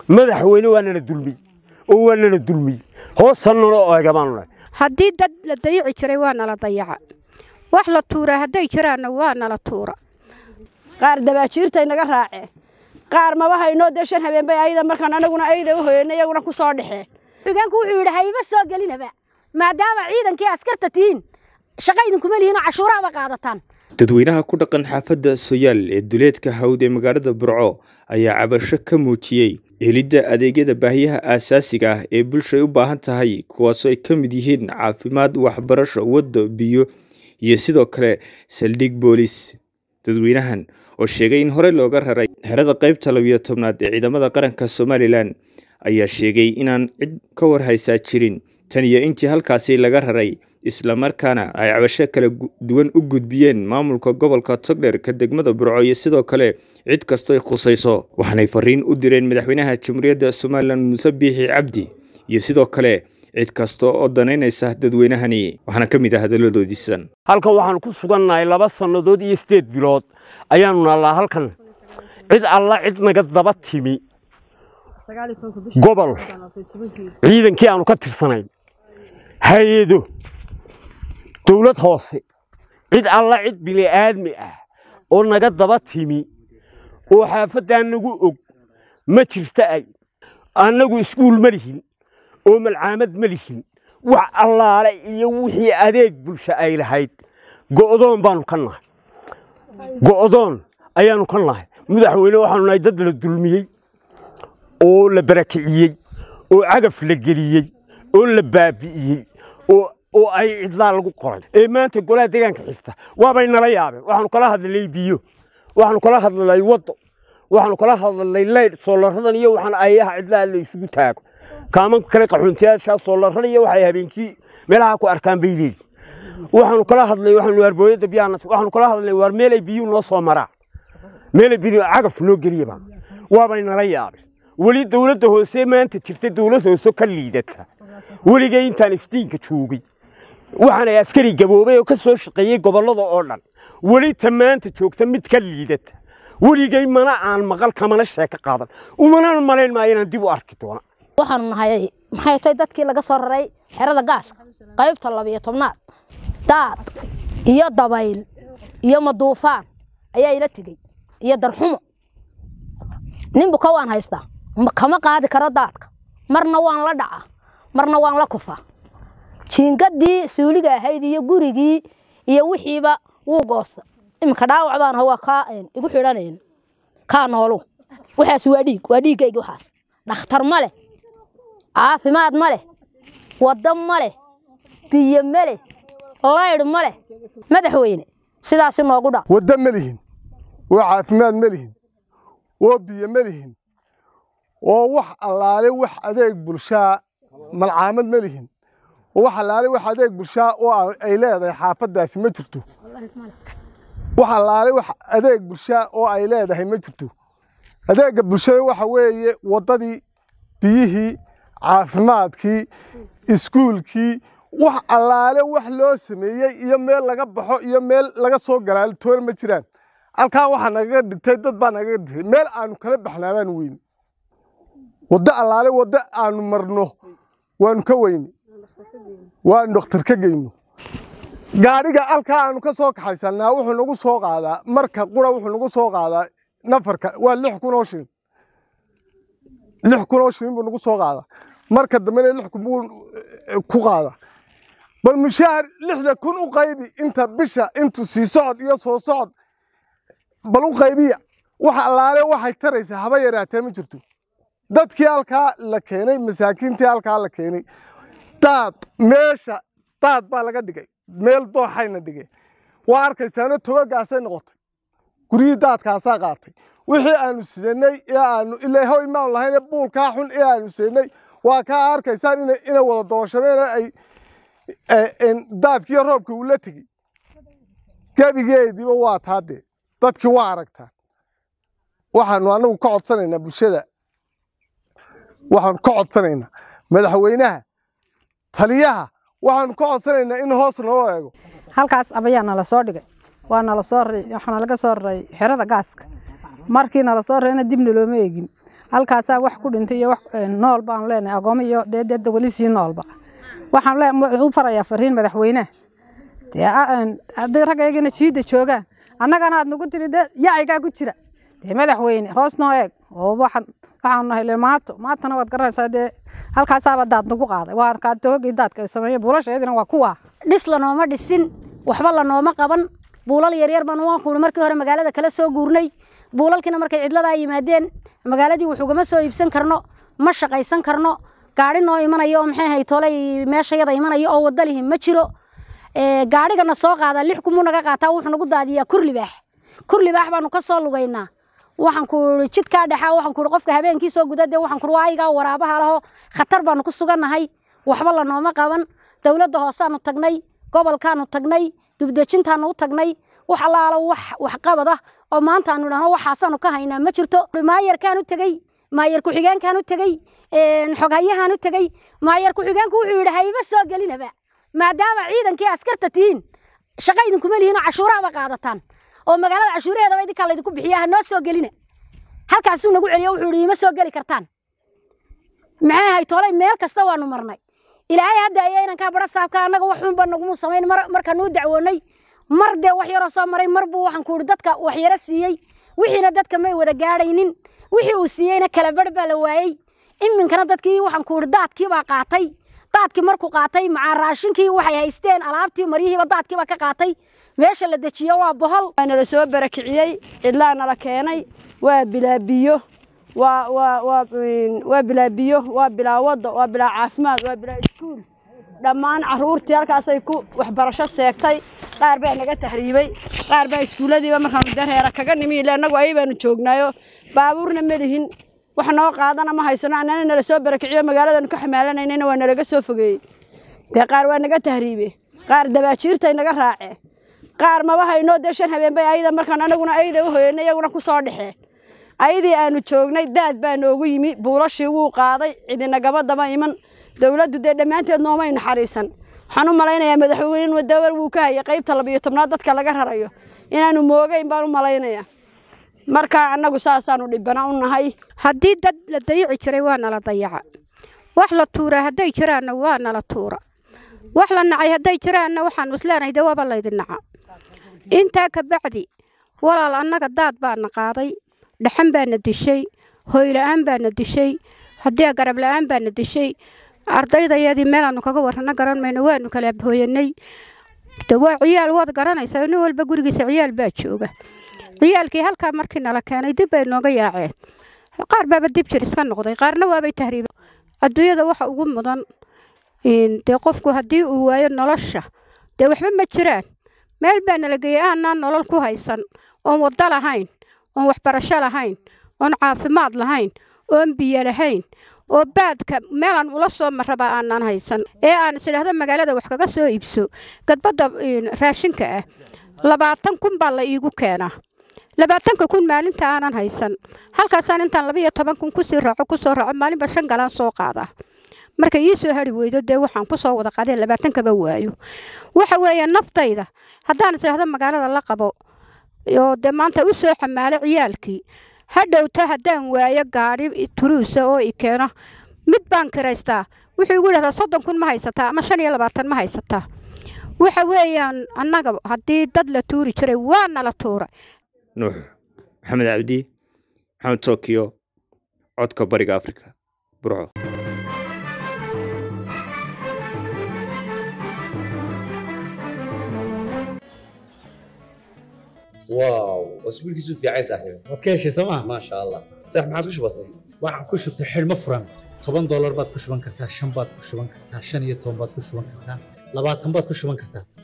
madaxweyne waa nala dulmiyey oo waa nala dulmiyey hoosta nala eega baanu nahay haddii dad la dayici jiray waa nala dayaca wax la tuuraa hadday jiraanna waa nala tuura qaar dabaajiirtay naga raaceen qaar maba haynoo dee shan habeen bay ayada markaan anaguna ayada u hoyeyna iyaguna ku soo dhexeen xigeenku wuxuu yidhi hayba soo gelinaba maadaama ciidankii askarta tihiin shaqa idinkuma lihiinoo cashuuraaba qaadataan dadweynaha ku dhaqan xaafadda soyaal ee duleedka hawd ee magaalada burco ayaa cabasho ka muujiyey helidda adeegyada baahiyaha aasaasiga ah ee bulshay u baahan tahay kuwaasoo ay ka mid yihiin caafimaad waxbarasho waddo biyo iyo sidoo kale saldhig boolis dadweynahan oo sheegay in horey looga raray xerada qaybta labiyo tobnaad ee ciidamada qaranka somalilan ayaa sheegay inaan cid ka warhaysaa jirin tan iyo intii halkaasi laga raray islamarkaana ay cabasho kala duwan u gudbiyeen maamulka gobolka togdher ka degmada burco iyo sidoo kale cid kastoy khusayso waxaanay fariin u direen madaxweynaha jamhuuriyadda somalilan muuse biixi cabdi iyo sidoo kale cid kasta oo danaynaysa dadweynahani waxaana ka mid ah hadaladoodiisan halkan waxaan ku sugannahay laba sannadood iyo siddeed bilood ayaanu nallaa halkan cid alla cid naga daba timi gobol ciidankii aanu ka tirsanayn hay-ado dawlad hoose cid alla cid bili'aadmi ah oo naga daba timi oo xaafaddaa nagu og ma jirta ay annagu iskuul ma lihin oo malcaamad ma lihin wax allaale iyo wixii adeeg bulsho ay lahayd go'doon baanu ka nahay go'doon ayaanu ka nahay madaxweyne waxaanu nahay dad la dulmiyey oo la barakiciyey oo cagaf la geliyey oo la baabi'iyey oo ay cidlaa lagu qoray ee maanta golaha deegaanka xigta waabay nala yaabeen waxaanu kala hadlalnay biyo waxaanu kala hadlalnay waddo waxaanu kala hadlalnay leydh soolaradan iyo waxaan ayaha cidlaa la isugu taago kaamanka kale qaxoontiyaashaa soolarada iyo waxay habeenkii meelaha ku arkaan bay leeyihin waxaanu kala hadlay waxaanu waarbooyada biyaana waxaanu kala hadlay waar meelay biyuhu noo soo maraa meelay biyu cagaf noo geliya baan waabay nala yaabeen weli dawladda hoose maanta jirta dawlad hoose ka liidata weligay intaan iftiinka joogay waxaanay askari gaboobay oo ka soo shaqeeyey gobollada oo dhan weli ta maanta joogta mid ka liidata weligay mana aan maqal kamana sheeko qaadan umana malayn maayo inaan dib u arki doona waxaanu nahay maxay tahay dadkii laga soo raray xerada gaaska qaybta labiyo tobnaad daad iyo dabayl iyo maduufaan ayaa ila tegey iyo darxumo ninbu ka waan haystaa kama qaadi karo daadka marna waan la dhacaa marna waan la kufaa jiingadii suuliga ahayd iyo gurigii iyo wixiiba wuu goosta iminka dhaawac baan waa kaa igu xidhanayn kaa noolu waxaas waa dhiig waa dhiiggayga waxaas dhakhtar ma leh caafimaad ma leh waddo ma leh biyo ma leh laydh ma leh madaxweyne sidaasi noogu dhac waddo ma lihin oo caafimaad ma lihin oo biyo ma lihin oo wax allaale wax adeeg bulshaa malcaamad ma lihin oo wax allaale wax adeeg bulshaa oo ay leedahay xaafaddaasi ma jirto wax allaale wax adeeg bulshaa oo ay leedahay ma jirto adeegga bulshada waxa weeye waddadii biyihii caafimaadkii iskuulkii wax allaale wax loo sameeyey iyo meel laga baxo iyo meel laga soo galaalo toona ma jiraan halkaa waxaa nagaga dhintay dad baa nagaga dhintay meel aanu kala baxnaa baanu weyne waddo allaale waddo aanu marno waanu ka weyne waanu dhakhtar ka geyno gaadhiga halkaa aanu ka soo kaxaysannaa wuxuu nagu soo qaadaa marka qura wuxuu nagu soo qaadaa nafarka waa lix kun oo shilin lix kun oo shilin buu nagu soo qaadaa marka dambena lix kun buu ku qaadaa bal mushaahar lixda kun u qaybi inta bisha intu sii socod iyo soo socod bal u qaybiya wax allaale waxay taraysaa haba yaraatee ma jirto dadkii halkaa la keenay masaakiintii halkaa la keenay daad meesha daad baa laga dhigay meel dooxayna dhigeen waa arkaysaano togagaasay noqotay guryihii daadkaasaa qaatay wixii aanu sidanay ee aanu ilaa how imaan lahayne buulkaa xun ee aanu sidanay waa kaa arkaysaan inay inay wada dooshameen ay daadkiiyo roobka uu la tegey gebigeediiba waa taa dee dadkii waa aragtaa waxaanu anagu ka codsanaynaa bulshada waxaanu ka codsanaynaa madaxweynaha taliyaha waxaanu ka codsanaynaa in hoos naloo eego halkaas abayaa nala soo dhigay waa nala soo waxaana laga soo raray xerada gaaska markii nala soo rarayna dibna looma eegin halkaasaa wax ku dhintay iyo wax nool baan leenahay agoomo iyo dee dee weli sii noolba waxaan lee u farayaa fariin madaxweynaha dee haddii raggaygana jiidda joogaan annagana aad nagu tiri dee yacigaa ku jira dee madaxweyne hoos noo eeg oo waxaan waxaan nahay maato maatana waad garanaysaa dee halkaasaaba daad nagu qaaday waa kaatoogii daadka ay sameeyeen buulasheedina waa kuwaa dhis lanooma dhisin waxba lanooma qaban buulal yaryar baan waan kuuni markii hore magaalada kala soo guurnay buulalkiina markay cidladaa yimaadeen magaaladii wuxugama soo iibsan karno ma shaqaysan karno gaari noo imanayo oo maxay ahay tolay meeshayada imanayo oo wada lihi ma jiro gaadhigana soo qaadaa lix kumuu naga qaataa wuxuu nagu daadiyaa kurlibaax kurlibaax baanu ka soo lugaynaa waxaan ku jidkaa dhexaa waxaan ku qofka habeenkii soo guda dee waxaan ku waayigaa waraabaha laho khatar baanu ku sugannahay waxba lanooma qaban dowladda hoosaanu tagnay gobolkaanu tagnay dubdejintaanu u tagnay wax allaalo wax waxqabad ah oo maanta aanu idhahno waxaasaanu ka haynaa ma jirto maayarkaan u tegey maayar ku-xigeenkaan u tegey xoghayahaan u tegey maayar ku-xigeenku wuxuu yidhi hayba soo gelinaba maadaama ciidankii askarta tihiin shaqa idinkuma lihiin oo cashuuraaba qaadataan oo magaalada cashuuraheedaba idinkaa laydinku bixiya ha noo soo gelina halkaasuu nagu celiyo wuxuu yidhi ima soo geli kartaan maxay ahay tolay meel kasta waanu marnay ilaahay hadda ayaa inankaa bara saabka annaga wax xunba naguma samayn markaanuu dacwoonay mar dee wax yaroo soo maray mar buu waxaan ku yidhi dadka wax yaro siiyey wixiina dadka may wada gaadhaynin wixii uu siiyeyna kala barh baa la waayey iminkana dadkii waxaan ku yidhi daadkii baa qaatay daadkii markuu qaatay macaa raashinkii waxay haysteen alaabtii maryihiiba daadkii baa ka qaatay meesha la dejiyo waa bohol nala soo barakiciyey cidlaa nala keenay waa bilaa biyo waa waa waa waa bilaa biyo waa bilaa wadda waa bilaa caafimaad waa bilaa iskuul dhammaan carruurtii halkaasay ku waxbarasho seegtay qaar baa naga tahriibay qaar baa iskuulladiiba markaanu dareera kaga nimi ile annagu ay baanu joognaayo baabuurna ma lihin wax noo qaadana ma haysano annana nala soo barakiciyo magaaladanu ka xamaalanaynayna waa nalaga soo fogeeyey dee qaar waa naga tahriibe qaar dabaajiirtay naga raaceen qaar maba haynoo dee shan habeen bay ayada markaan anaguna ayda u hoyanay iyaguna ku soo dhexeen ayadii aanu joognay daad baa noogu yimi buulashii wuu qaaday cidinagama daba iman dowladdu dee dhammaanteed noomay naxariisan waxaan u malaynayaa madaxweyne dawar wuu ka hayay qaybta labiyo tobnaad dadka laga rarayo inaanu moogeyn baan u malaynayaa marka annagu saasaanu dhibana u nahay haddii dad la dayici jiray waa nala dayaca wax la tuuraa hadday jiraanna waa nala tuura wax la nacay hadday jiraanna waxaanu isleenahay dee waaba laydin naca intaa ka bacdi walaal annaga daad baana qaaday dhaxan baana dishay hooyla'aan baana dishay haddii garab la'aan baana dishay ardaydayadii meelaannu kaga warrano garan mayno waanu kala hooyanay de waa ciyaal waad garanaysaa nin walba gurigiisa ciyaal baa jooga ciyaalkii halkaa markii nala keenay dib bay nooga yaaceen qaar baaba dib jir iska noqday qaarna waabay tahriiba adduunyada waxa ugu mudan dee qofku haddii uu waayo nolosha dee waxba ma jiraan meel baa nala geeyey aanaan nolol ku haysan oon waddo lahayn oon waxbarasho lahayn oon caafimaad lahayn oon biyo lahayn oo baadka meelaan ula soo marraba aanaan haysan ee aan isidhaahdo magaalada wax kaga soo iibso gadbadda raashinka ah labaatan kun baa la iigu keenaa labaatanka kun maalinta aanan haysan halkaasaan intaan laba iyo toban kun kusii raaco kusoo raaco maalinba shan galaan soo qaadaa marka ii soo hari weydo dee waxaan kusoo wada qaadeen labaatankaba waayo waxa weeye naftayda haddaan isidhaahdo magaalada la qabo oo dee maanta u soo xamaalo ciyaalkii hadhowta haddaan waayo gaadhi turuusa oo i keeno mid baan kiraystaa wuxuu igu yidhahdaa soddon kun ma haysataa ama shan iyo labaatan ma haysataa waxa weeyaan annaga haddii dad la tuuri jiray waa nala tuura nuux maxamed cabdi maxamed tokyo codka bariga afrika burco واو اسبوع كيسو في عايز صاحبي waad ka heshay sooma ما شاء الله صح ما عاد كش بسيط waxaan ku shubtay xidhmo furan toban doolar baad ku shuban kartaa shan baad ku shuban kartaa shan iyo toban baad ku shuban kartaa labaatan baad ku shuban kartaa